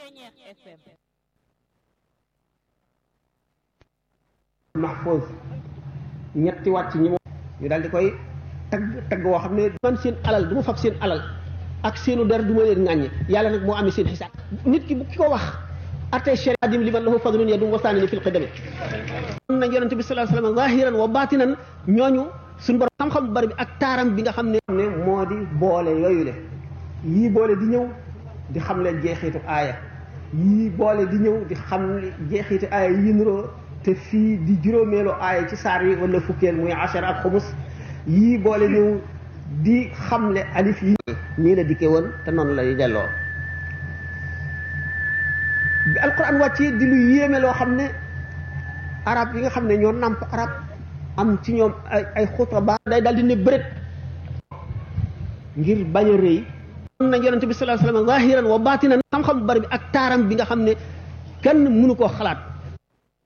mahfuz ñetti wàcc ñi moom ñu daal di koy tagg tagg woo xam ne man seen alal du ma fab seen alal ak seenu der du ma leen ŋàññe yàlla nag moo amee seen xisaab nit ki bu ki ko wax ate shari adim li man lahu fadlun yadum wasaani ni fil qidami am na yonente bi sallallahu alayhi wasallam zahiran wa batinan ñooñu suñu borom xam-xam bu bari bi ak taaram bi nga xam ne ne moo di boole yooyu le yii boole di ñëw di xam leen jeexitu aaya yii boole di ñëw di xam jeexitu aaya yi nuroo te fii di juróomeelu aaya ci saar yi wala fukkeel muy ashar ak xumus yii boole ñëw di xamle alif yi nii la dikkee woon te noonu lay delloo bi alquran wàccee di lu yéeme loo xam ne arab yi nga xam ne ñoo nàmp arab am ci ñoom ay ay xuta ba day daal di ne bërét ngir bañ a rëy am na yonente bi sallallahu alayhi wasallam zahiran wa batinan xam-xam bu bari bi ak taaram bi nga xam ne kenn mënu koo xalaat